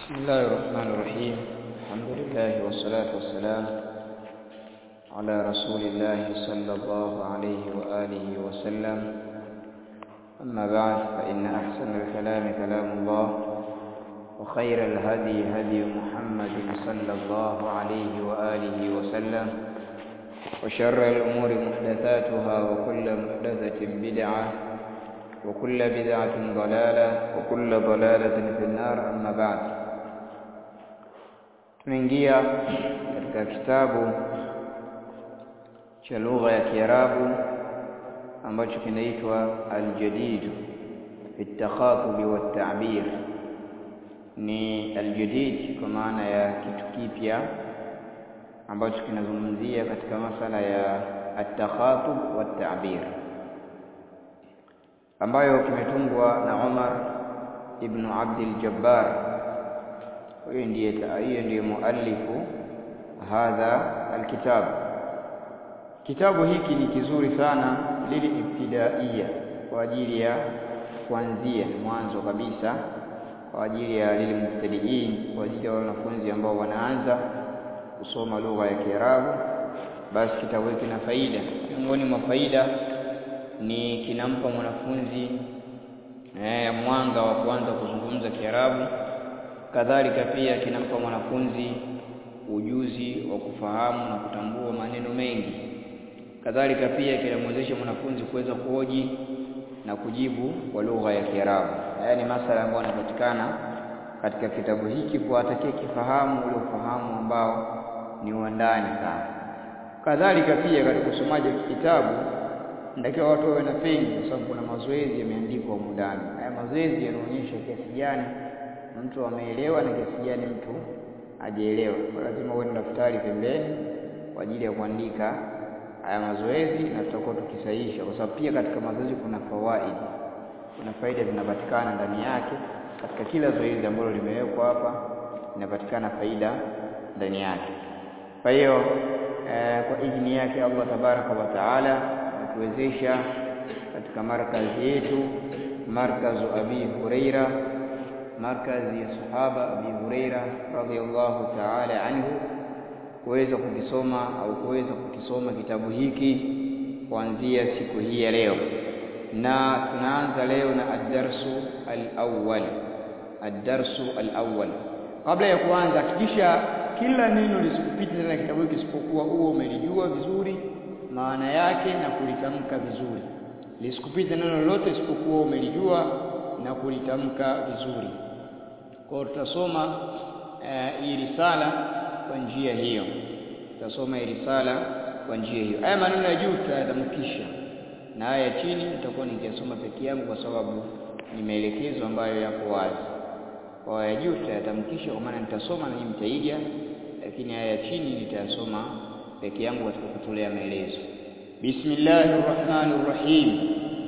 بسم الله الرحمن الرحيم الحمد لله والصلاة والسلام على رسول الله صلى الله عليه وآله وسلم أما بعد فإن أحسن الكلام كلام الله وخير الهدي هدي محمد صلى الله عليه وآله وسلم وشر الأمور محدثاتها وكل محدثة بدعة وكل بدعة ضلالة وكل ضلالة في النار أما بعد tunaingia katika kitabu cha lugha ya Kiarabu ambacho kinaitwa Al-Jadid fi at-takhatub wa at-ta'bir ni al-jadid kwa maana ya kitu kipya ambacho kinazungumzia katika masala ya at-takhatub wa at-ta'bir ambayo kimetungwa na Umar ibn Abdul Jabbar huyo ndiye hiyo ndiye muallifu hadha alkitab kitabu hiki ni kizuri sana lili ibtidaiya kwa ajili ya kuanzia mwanzo kabisa kwa ajili ya lili mubtadiin kwa ajili ya wanafunzi ambao wanaanza kusoma lugha ya Kiarabu basi kitabu hiki kina faida miongoni mwa faida ni kinampa mwanafunzi eh, mwanga wa kuanza kuzungumza Kiarabu kadhalika pia kinampa mwanafunzi ujuzi wa kufahamu na kutambua maneno mengi kadhalika pia kinamwezesha mwanafunzi kuweza kuhoji na kujibu kwa lugha ya Kiarabu haya ni masala ambayo yanapatikana katika kitabu hiki kwa atakaye kifahamu ule ufahamu ambao ni wa ndani sana kadhalika pia katika usomaji wa kitabu ndakiwa watu wawe na pengi kwa sababu kuna mazoezi yameandikwa humu ndani haya mazoezi yanaonyesha kiasi gani mtu ameelewa na kiasi gani mtu hajaelewa. Kwa lazima uwe na daftari pembeni kwa ajili ya kuandika haya mazoezi, na tutakuwa tukisahihisha, kwa sababu pia katika mazoezi kuna fawaid, kuna faida zinapatikana ndani yake. Katika kila zoezi ambalo limewekwa hapa inapatikana faida ndani yake. Kwa hiyo eh, kwa idhini yake Allah tabaraka wa taala ametuwezesha katika markazi yetu, markazu Abi Huraira markazi ya sahaba Abi Huraira radhiyallahu ta'ala anhu kuweza kukisoma au kuweza kukisoma kitabu hiki kuanzia siku hii ya leo, na tunaanza leo na ad-darsu al-awwal. Ad-darsu al-awwal, kabla ya kuanza, hakikisha kila neno lisikupite ndani ya kitabu hiki isipokuwa huo umelijua vizuri maana yake na kulitamka vizuri. Lisikupite neno lolote isipokuwa umelijua na kulitamka vizuri. Kwa hiyo tutasoma hii uh, risala kwa njia hiyo, tutasoma hii risala kwa njia hiyo. Haya maneno ya juu tutayatamkisha na haya ya chini nitakuwa nikiyasoma peke yangu, kwa sababu ni maelekezo ambayo yako wazi. Kwa ya juu tutayatamkisha, kwa maana nitasoma na nyinyi mtaiga, lakini haya ya chini nitayasoma peke yangu katika kutolea maelezo. Bismillahir Rahmanir Rahim.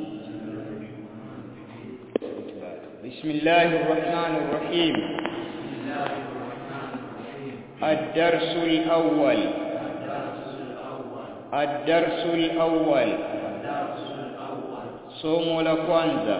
بسم الله الرحمن الرحيم الدرس الأول الدرس الأول somo la kwanza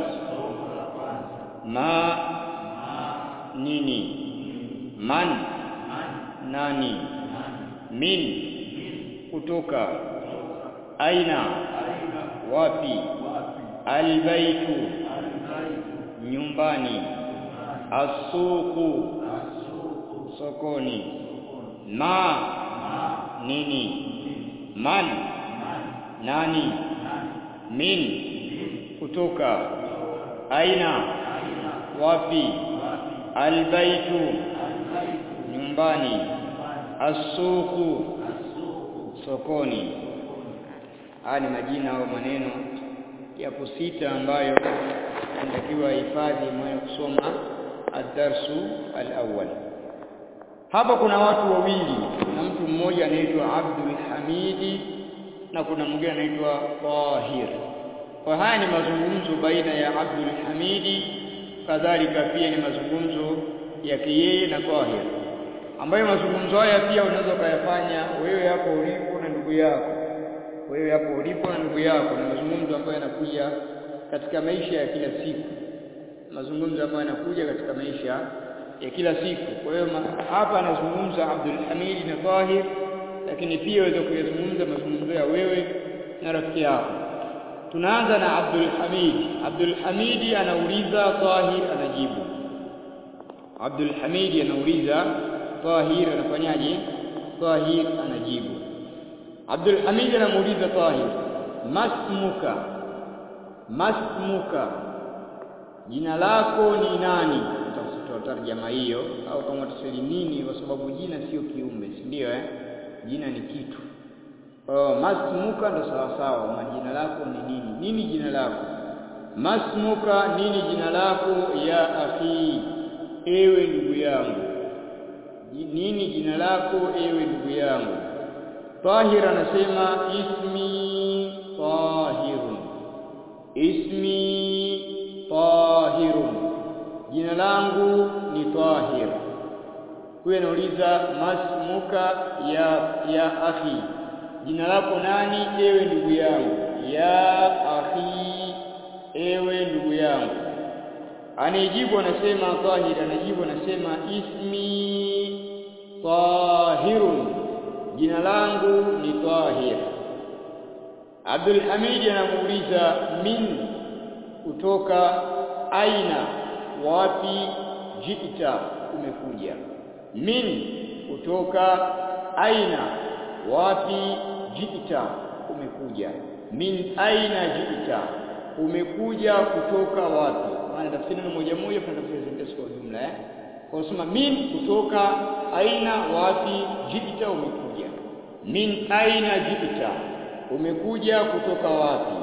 ma nini man nani min kutoka aina wapi albaitu nyumbani asuku sokoni ma nini man nani min kutoka aina wapi albaitu nyumbani asuku sokoni haya ni majina au maneno yapo sita ambayo inatakiwa hifadhi mwenye kusoma ad-darsu al-awwal. Hapa kuna watu wawili, kuna mtu mmoja anaitwa Abdul Hamidi na kuna mwingine anaitwa Tahir. Kwa haya ni mazungumzo baina ya Abdul Hamidi, kadhalika pia ni mazungumzo yake yeye na Tahir, ambayo mazungumzo haya pia unaweza ukayafanya wewe hapo ulipo na ndugu yako, wewe hapo ulipo na ndugu yako. Ni mazungumzo ambayo yanakuja katika maisha ya kila siku, mazungumzo ambayo yanakuja katika maisha ya kila siku kwa hiyo hapa anazungumza Abdul Hamid na Tahir lakini pia waweza kuyazungumza mazungumzo ya wewe na rafiki yako tunaanza na Abdul Hamid Abdul Hamid anauliza Tahir anajibu Abdul Hamid anauliza Tahir anafanyaje Tahir anajibu Abdul Hamid anamuuliza Tahir masmuka masmuka jina lako ni nani tarjama hiyo au kama tuseli nini kwa sababu jina sio kiumbe si ndio eh jina ni kitu oh masmuka ndo sawa sawa majina lako ni nini nini jina lako masmuka nini jina lako ya akhi ewe ndugu yangu nini jina lako ewe ndugu yangu Tahir anasema ismi Tahirun ismi Tahirun jina langu ni Tahir huyo anauliza masmuka ya ya akhi jina lako nani ewe ndugu yangu ya akhi ewe ndugu yangu anijibu anasema Tahir anajibu anasema ismi Tahirun jina langu ni Tahir Abdul Hamid anamuuliza min kutoka aina wapi jita umekuja min kutoka aina wapi jita umekuja min aina jita umekuja kutoka wapi maana tafsiri neno moja moja kwa tafsiri sentensi kwa jumla eh kwa kusema min kutoka aina wapi jita umekuja min aina jita umekuja kutoka wapi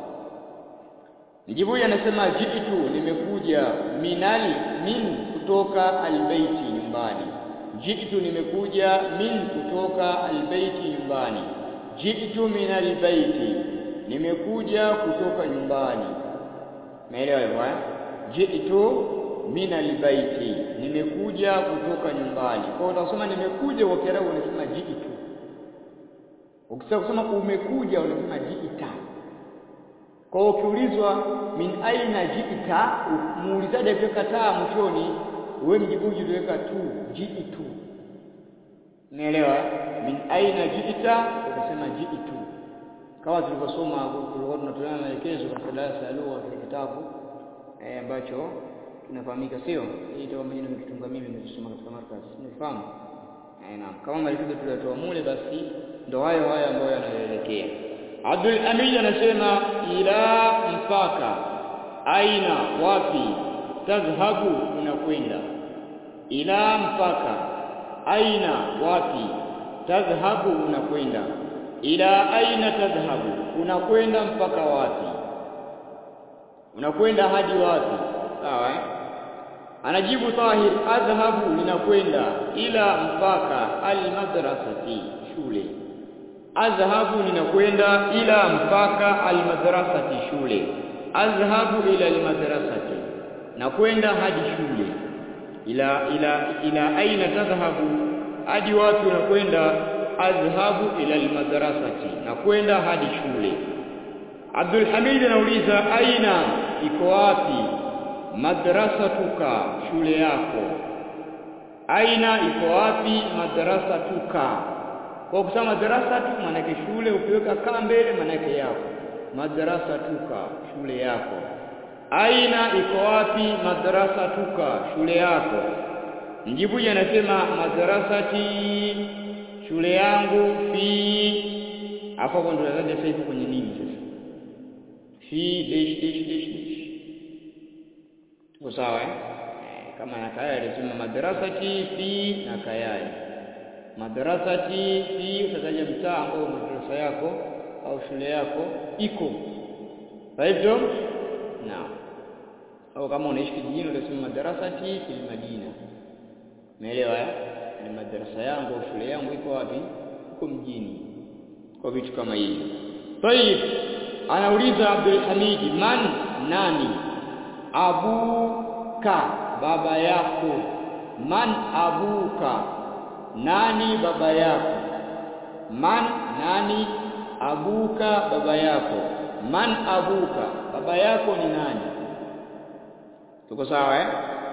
Mjibu anasema jitu nimekuja minal min kutoka albaiti nyumbani jitu nimekuja min kutoka albaiti nyumbani jitu minal baiti nimekuja kutoka nyumbani Umeelewa hivyo eh jitu minal baiti nimekuja kutoka nyumbani kwa hiyo utasema nimekuja kwa Kiarabu unasema jitu ukisema kusema umekuja unasema jiita kwa hiyo ukiulizwa min aina jiita muulizaji akikataa mwishoni wewe mjibuji utaweka tu jiitu umeelewa min aina jiita ukasema jiitu kama tulivyosoma tulikuwa tunatoleana maelekezo katika darasa ya lugha katika kitabu eh, ambacho kinafahamika sio hii itakuwa mwenyewe nimekitunga mimi nimesoma katika markaz nifahamu eh, naam kama maelekezo tuliotoa mule basi ndo hayo hayo ambayo yanaelekea Abdul Hamid anasema ila mpaka aina wapi tadhhabu unakwenda ila mpaka aina wapi tadhhabu unakwenda ila aina tadhhabu unakwenda mpaka wapi unakwenda hadi wapi sawa eh? anajibu Tahir adhhabu ninakwenda ila mpaka almadrasati shule adhhabu ninakwenda ila mpaka almadrasati shule adhhabu ila almadrasati nakwenda hadi shule ila ila ila aina tadhhabu hadi wapi unakwenda adhhabu ila almadrasati nakwenda hadi shule Abdul Hamid anauliza aina iko wapi madrasatuka shule yako aina iko wapi madrasatuka kwa kusema madrasa tu maanake shule ukiweka kaa mbele maanake yako madrasa tuka shule yako aina iko wapi madrasa tuka shule yako mjibuji anasema madrasati shule yangu fi hapo hapo ndo nadhani sasa ipo kwenye nini sasa fi dash dash dash dash tuko sawa eh kama na kaya alisema madrasati fi na kayai madrasati fi utataja mtaa ambao madrasa yako au shule yako iko hivyo naam au kama unaishi kijijini utasema madrasati fi madina umeelewa eh ni madrasa yangu au shule yangu iko wapi iko mjini kwa vitu kama hivi طيب anauliza Abdul Hamid man nani abuka baba yako man abuka nani baba yako man nani abuka baba yako man abuka baba yako ni nani tuko sawa eh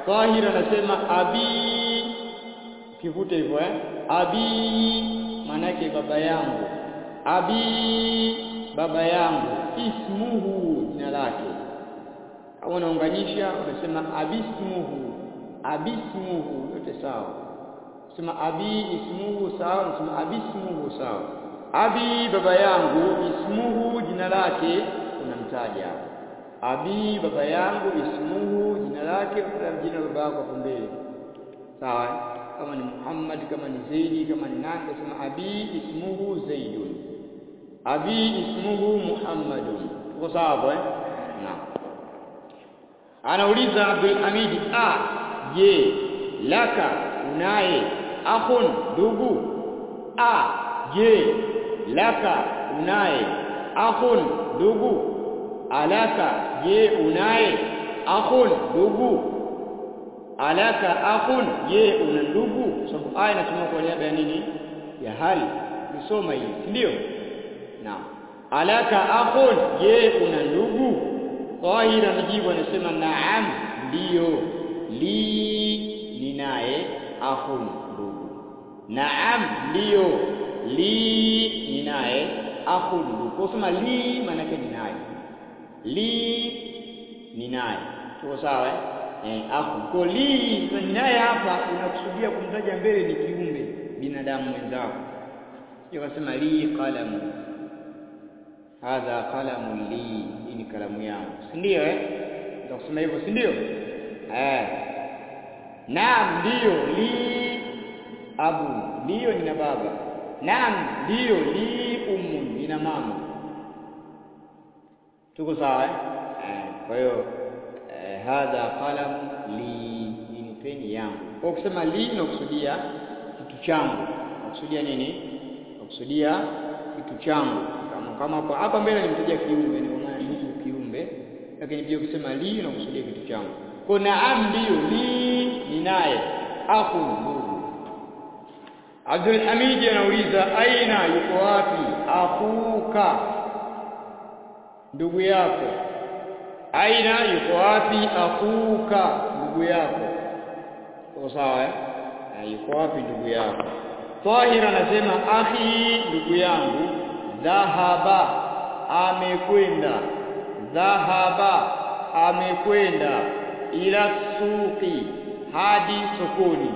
Tahir anasema abi, ukivute hivyo eh, abi maana yake baba yangu, abi baba yangu, ismuhu jina lake. Au unaunganisha unasema abismuhu, abismuhu, yote sawa. Sema abi ismuhu sawa, unasema abismuhu sawa. Abi baba yangu, ismuhu jina lake unamtaja abi baba yangu, ismuhu jina lake, utaja jina baba yako hapo mbele, sawa. Kama ni Muhammad, kama ni Zaidi, kama ni nani, utasema abi ismuhu Zaidun, abi ismuhu Muhammadun. Tuko sawa hapo eh? Naam. Anauliza Abdul Hamid, a je, laka unaye akhun ndugu? A je, laka unaye akhun ndugu? Alaka je, unaye akhun ndugu? Alaka akhun je, una ndugu? Sababu aya inasoma kwa niaba ya nini? Ya hali. Nisoma hii, si ndio? Naam. Alaka akhun je, una ndugu? Tahir anajibu anasema naam, ndiyo. Li ninaye akhun ndugu. Naam, ndiyo. Li ninaye akhun ndugu. Kwa kusema li maana yake ninaye. Li ninaye. Tuko sawa eh? Eh, akhu. Kwa li ninaye hapa unakusudia kumtaja mbele ni kiumbe binadamu mwenzako. Sio kasema li qalamu. Hadha qalamu li, hii ni kalamu yangu. Si ndio eh? Ndio kusema hivyo, si ndio? Eh. Naam, ndio li abu, ndio nina baba. Naam, ndio li ummu, nina mama. Tuko sawa eh? Eh, kwa hiyo eh, hadha qalamu li, hii ni peni yangu. Kwa kusema li unakusudia kitu changu. Unakusudia nini? Unakusudia kitu changu. Kama kama hapa hapa mbele nimtaja kiumbe, ni maana ni kiumbe, lakini pia ukisema li unakusudia kitu changu. Kwa naam, ndio li ninaye akhu ndugu. Abdul Hamid anauliza aina, yuko wapi akhuka, ndugu yako? Aina, yuko wapi akhuka, ndugu yako? Kwa sawa eh? Yuko wapi ndugu yako? Tahir anasema akhi, ndugu yangu, dhahaba, amekwenda. Dhahaba, amekwenda ila suqi, hadi sokoni.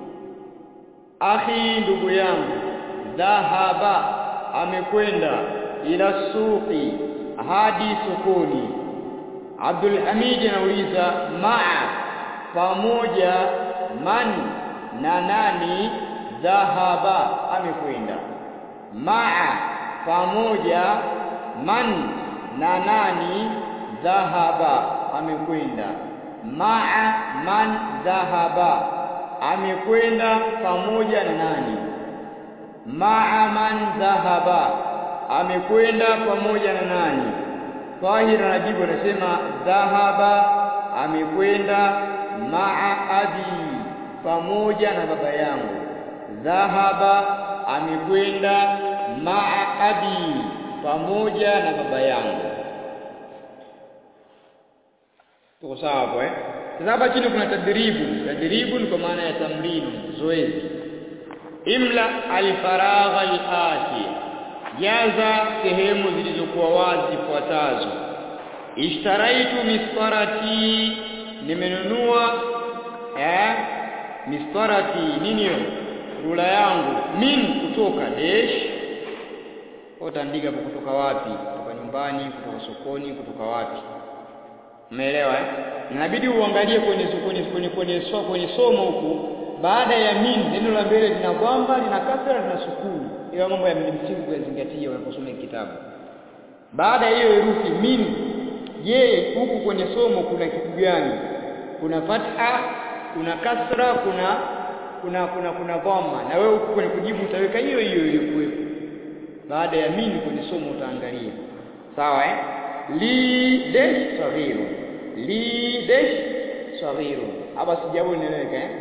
Akhi, ndugu yangu, dhahaba, amekwenda ila suqi, hadi sokoni. Abdul Hamid anauliza maa, pamoja, man na nani dhahaba amekwenda. Maa pamoja, man na nani dhahaba amekwenda. Maa man dhahaba amekwenda pamoja na nani? Maa man dhahaba amekwenda pamoja na nani? Tahir anajibu anasema dhahaba amekwenda maa abi pamoja na baba yangu. Dhahaba amekwenda maa abi pamoja na baba yangu. Tuko sawa hapo eh? Sasa hapa chini kuna tadribu. Tadribu ni kwa maana ya tamrinu, zoezi. Imla alfaragha alati, jaza sehemu zilizokuwa wazi zifuatazo. Ishtaraitu mistarati, nimenunua eh mistarati nini hiyo rula yangu min kutoka dash utaandika hapo kutoka wapi kutoka nyumbani kutoka sokoni kutoka wapi umeelewa eh inabidi uangalie kwenye sokoni kwenye kwenye so, kwenye somo huku baada ya min neno la mbele lina kwamba lina kasra lina sukuni hiyo mambo ya msingi kuyazingatia unaposoma kitabu baada ya hiyo herufi min je huku kwenye somo kuna kitu gani kuna fatha kuna kasra kuna kuna kuna kuna dhamma na wewe huko kwenye kujibu utaweka hiyo hiyo iliyokuwepo baada ya mimi kwenye somo utaangalia sawa eh li dash saghiru li dash saghiru hapa sijabu nieleweka eh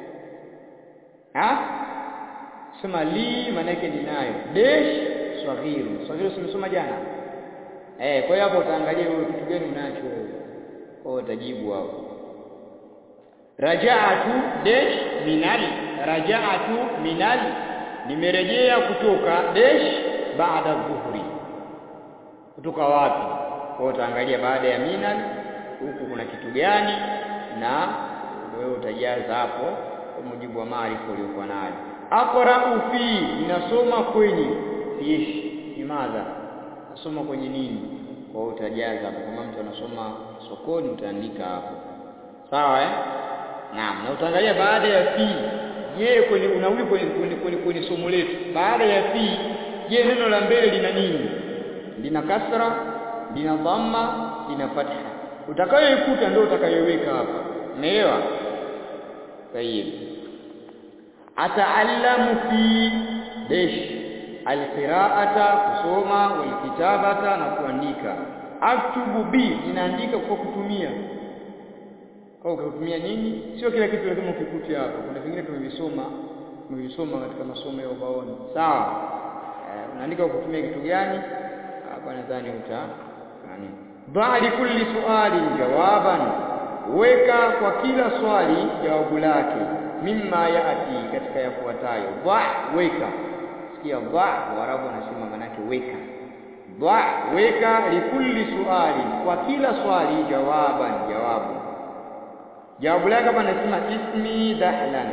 ha sema li maana yake ninayo dash saghiru saghiru simesoma jana eh kwa hiyo hapo utaangalia wewe kitu gani unacho wewe kwa utajibu hapo raja'atu dash minal raja'atu minal nimerejea kutoka dash baada dhuhri kutoka wapi kwa utaangalia baada ya minal huku kuna kitu gani na wewe utajaza hapo kwa mujibu wa maarifa uliokuwa nayo aqra'u fi ninasoma kwenye fish limadha nasoma kwenye nini kwa hiyo utajaza hapo kama mtu anasoma sokoni utaandika hapo sawa eh naam na utaangalia baada ya fi je kwenye unarudi kwenye kwenye, kwenye, kwenye somo letu baada ya fi je neno la mbele lina nini lina kasra lina dhamma lina fatha utakayoikuta ndio utakayoweka hapa umeelewa tayeb ataallamu fi dash alqira'ata kusoma walkitabata na kuandika aktubu bi ninaandika kwa kutumia kwa kutumia nini sio kila kitu lazima ukikute hapo kuna vingine tumevisoma tumevisoma katika masomo ya ubaoni sawa eh, unaandika kwa kutumia kitu gani hapa nadhani uta nani bali kulli suali jawaban weka kwa kila swali jawabu lake mimma yaati katika yafuatayo ba weka sikia ba warabu wanasema manake weka ba weka likulli suali kwa kila swali jawaban jawabu jawabu lake hapa nasema ismi dahlan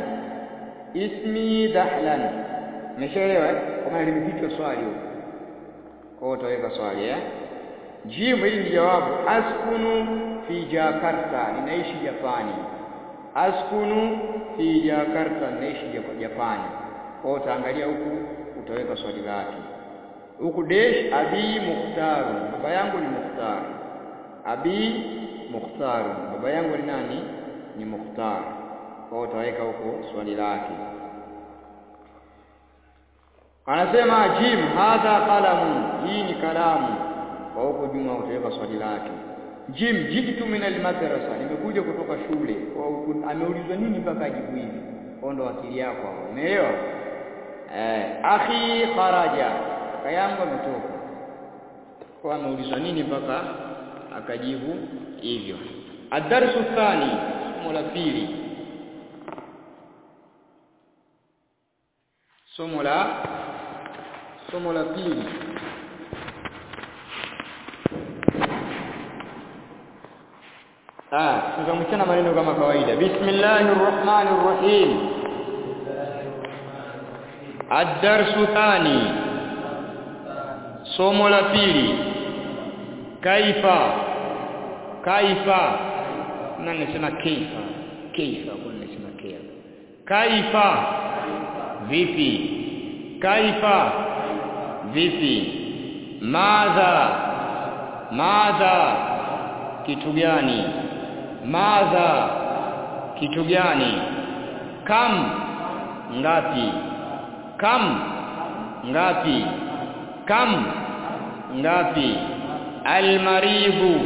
ismi dahlan umeshaelewa kama limefichwa swali huko kwa hiyo utaweka swali eh jibu hili ni jawabu askunu fi jakarta ninaishi japani askunu fi jakarta ninaishi japani kwa hiyo utaangalia huku utaweka swali lake huku dash abi mukhtar baba yangu ni mukhtar abi mukhtar baba yangu ni nani ni mukhtar kwa hiyo utaweka huko swali lake anasema jim hadha qalamu hii ni kalamu kwa huko juma utaweka swali lake jim jitu min almadrasa nimekuja kutoka shule kwa ameulizwa nini mpaka ajibu hivi kwa ndo akili yako hapo umeelewa eh akhi kharaja kaka yangu ametoka kwa ameulizwa nini mpaka akajibu hivyo adarsu thani somo la pili somo la somo la pili ah tutamchana maneno kama kawaida bismillahir rahmanir rahim ad-darsu thani somo la pili kaifa kaifa na nasema kaifa kaifa kwa nasema kaifa kaifa vipi kaifa vipi madha madha kitu gani madha kitu gani kam ngapi kam ngapi kam ngapi almaribu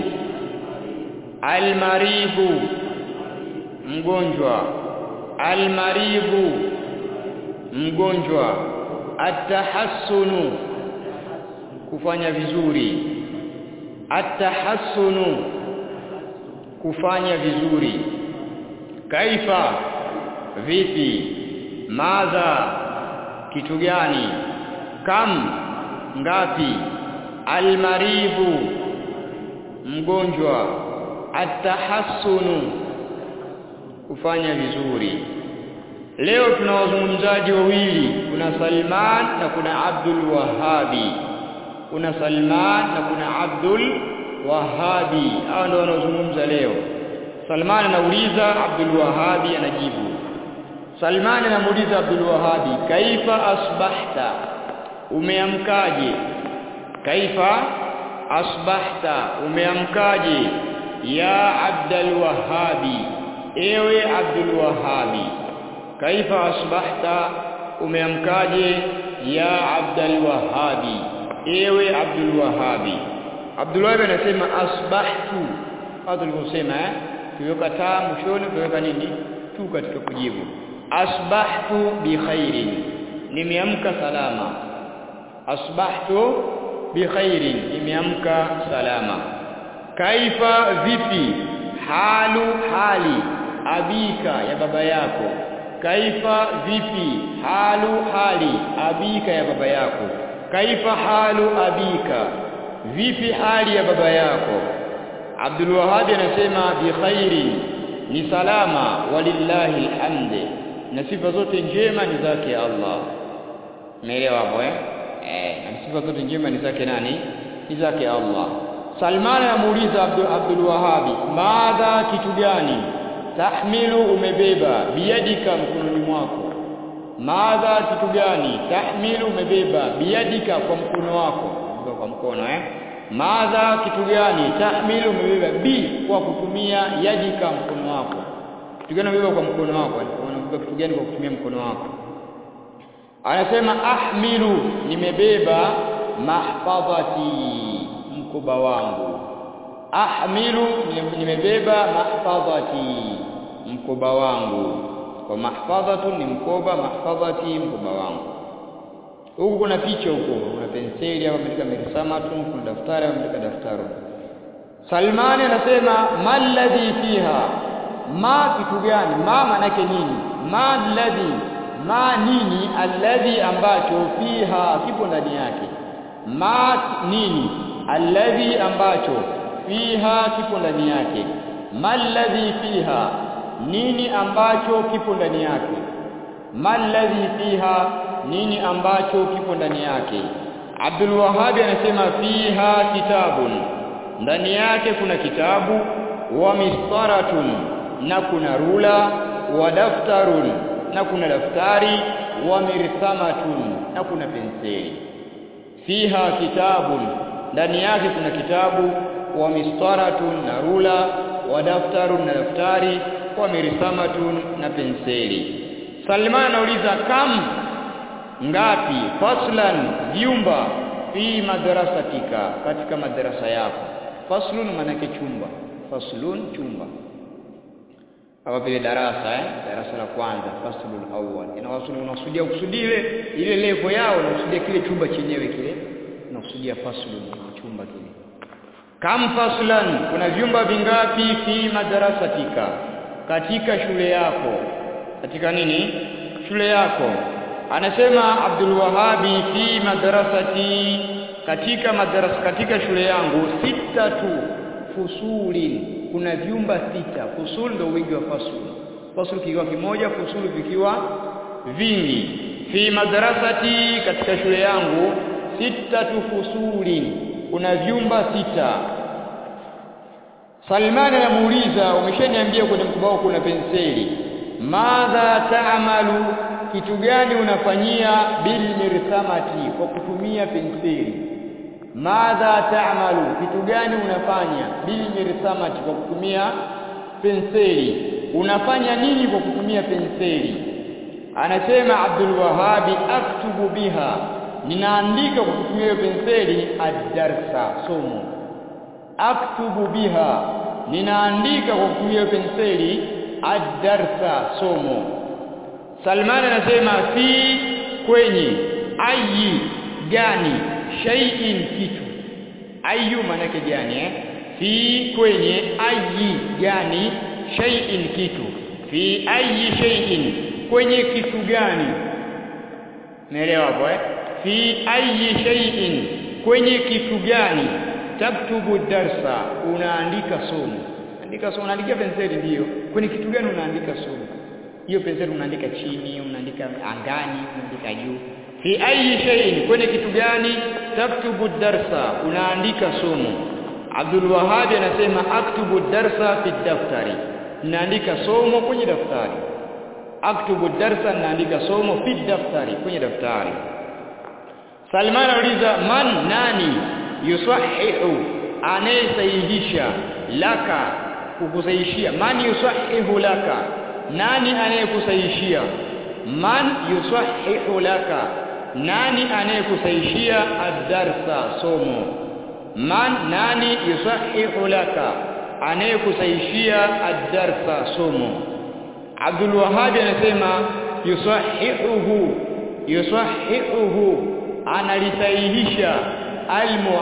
almaribu mgonjwa almaribu mgonjwa atahassunu kufanya vizuri atahassunu kufanya vizuri kaifa vipi madha kitu gani kam ngapi almaribu mgonjwa atahassunu kufanya vizuri leo tuna wazungumzaji wawili kuna Salman na kuna Abdul Wahabi kuna Salman na kuna Abdul Wahabi hao ndio wanaozungumza leo Salman anauliza Abdul Wahabi anajibu Salman anamuuliza Abdul Wahabi kaifa asbahta umeamkaje kaifa asbahta umeamkaje ya Abdul Wahabi ewe Abdul Wahabi kaifa asbahta umeamkaje ya Abdul Wahabi ewe Abdul Wahabi Abdul Wahabi anasema asbahtu hapo tulivyosema eh tuweka taa mwishoni tuweka nini tu katika kujibu asbahtu bi khairin nimeamka salama asbahtu bi khairin nimeamka salama kaifa vipi halu hali abika ya baba yako kaifa vipi halu hali abika ya baba yako kaifa halu abika vipi hali ya baba yako Abdul Wahhab anasema bi khairi ni salama walillahi alhamd na sifa zote njema ni zake Allah umeelewa hapo eh eh na sifa zote njema ni zake nani ni zake Allah Salman anamuuliza Abdul, Abdul Wahhab madha kitu gani tahmilu umebeba biyadika mkononi mwako madha kitu gani tahmilu umebeba biyadika kwa mkono wako kwa mkono eh madha kitu gani tahmilu umebeba bi kwa kutumia yadika mkono wako kitu gani umebeba kwa mkono wako unabeba kitu gani kwa kutumia mkono wako anasema ahmilu nimebeba mahfadhati mkoba wangu ahmilu nimebeba mahfadhati mkoba wangu kwa mahfadhatu ni mkoba mahfadhati mkoba wangu huku kuna picha huko kuna penseli hapa ameandika mirsamatu kuna daftari ameandika daftari Salmani anasema malladhi fiha ma kitu gani ma manake nini ma alladhi ma nini alladhi ambacho fiha kipo ndani yake ma nini alladhi ambacho fiha kipo ndani yake malladhi fiha nini ambacho kipo ndani yake malladhi fiha nini ambacho kipo ndani yake Abdul Wahhab anasema fiha kitabun ndani yake kuna kitabu wa mistaratun na kuna rula wa daftarun na kuna daftari wa mirthamatun na kuna penseli fiha kitabun ndani yake kuna kitabu wa mistaratun na rula wa daftarun na daftari wa mirthamatun na penseli Salman anauliza kam ngapi faslan vyumba fi madrasatika katika madrasa yako faslun manake chumba faslun chumba hapa vile darasa eh darasa la kwanza faslul awwal inawasudia unakusudia kusudile ile level yao unakusudia kile chumba chenyewe kile unakusudia faslun chumba kile kam faslan kuna vyumba vingapi fi madrasatika katika shule yako katika nini shule yako anasema Abdul Wahabi fi madrasati katika madrasa katika shule yangu sita tu fusulin kuna vyumba sita fusul ndio wingi wa fasul fasul kikiwa kimoja fusulu vikiwa vingi fi madrasati katika shule yangu sita tu fusulin kuna vyumba sita Salman anamuuliza umeshaniambia kwenye mkubao kuna penseli madha taamalu kitu gani unafanyia bil mirthamati kwa kutumia penseli madha taamalu kitu gani unafanya bil mirthamati kwa kutumia penseli unafanya nini kwa kutumia penseli anasema Abdul Wahabi aktubu biha ninaandika kwa kutumia hiyo penseli ad-darsa somo aktubu biha ninaandika kwa kutumia hiyo penseli ad-darsa somo Salman anasema fi kwenye ayi gani shay'in kitu ayu manake gani eh fi kwenye ayi gani shay'in kitu fi ayi shay'in kwenye kitu gani naelewa hapo eh fi ayi shay'in kwenye kitu gani taktubu darsa unaandika somo andika somo unaandika penseli ndio kwenye kitu gani unaandika somo hiyo penseli unaandika chini unaandika angani unaandika juu fi ayi shay'in kwenye kitu gani taktubu darsa unaandika somo Abdul Wahhab anasema aktubu darsa fi daftari naandika somo kwenye daftari aktubu darsa naandika somo fi daftari kwenye daftari Salman anauliza man nani yusahihu anayesahihisha laka kukusahihishia man yusahihu laka nani anayekusahihishia man yusahihu laka nani anayekusahihishia ad-darsa somo man nani yusahihu laka anayekusahihishia ad-darsa somo Abdul Wahhab anasema yusahihuhu yusahihuhu analisahihisha almu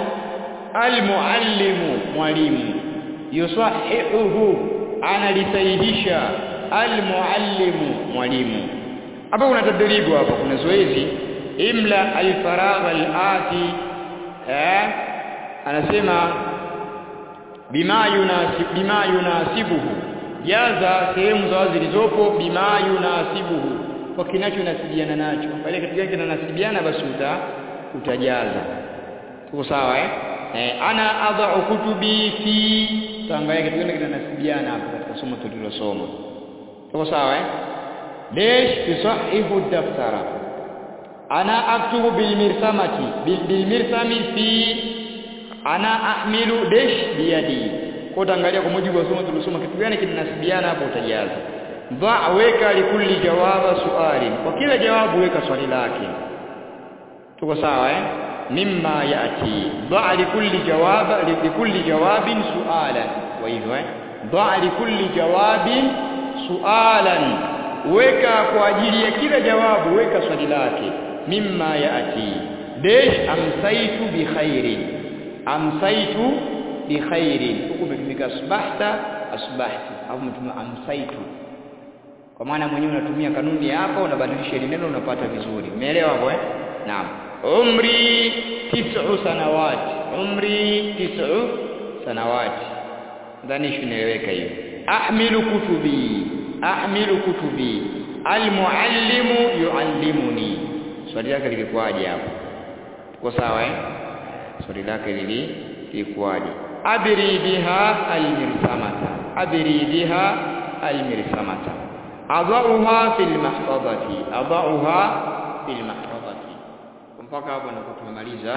almuallimu mwalimu yusahihuhu analisahihisha almuallimu mwalimu hapa kuna tadribu hapa kuna zoezi imla alfaragha alati eh anasema bima yunasib bima yunasibuhu jaza sehemu za wazi zilizopo bima yunasibuhu kwa kinachonasibiana nacho pale kitu gani kinanasibiana basi uta utajaza tuko sawa eh? eh ana adha'u kutubi fi taangalia kitu gani kinanasibiana hapo katika somo tulilosoma tuko sawa eh ليش تصحح الدفتر انا اكتب بالمرسمه بالمرسم في انا احمل دش بيدي kwa utaangalia kwa mujibu wa somo tulisoma kitu gani kinanasibiana hapo utajaza dha weka likulli jawaba suali kwa kila jawabu weka swali lake tuko sawa eh mimma yati dha likulli jawaba likulli jawabin sualan kwa hivyo eh dha likulli jawabin sualan weka kwa ajili ya kila jawabu weka swali lake mimma yati dash amsaitu bi khairin amsaitu bi khairin huko umetumika asbahta asbahti au umetumia amsaitu kwa maana mwenyewe unatumia kanuni yako unabadilisha ile neno unapata vizuri umeelewa hapo eh naam umri tis'u sanawati umri tis'u sanawati ndani shinaeleweka hiyo ahmilu kutubi ahmilu kutubi almuallimu yuallimuni swali lake lilikuwaje hapo tuko sawa eh swali lake lili lilikuwaje abri biha almirsamata abri biha almirsamata adauha fil mahfadhati adauha fil mahfadhati mpaka hapo ndipo tumemaliza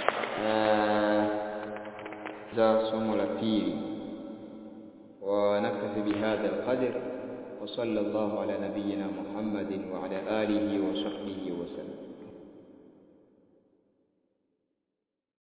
za somo la pili ونكتفي بهذا القدر وصلى الله على نبينا محمد وعلى آله وصحبه وسلم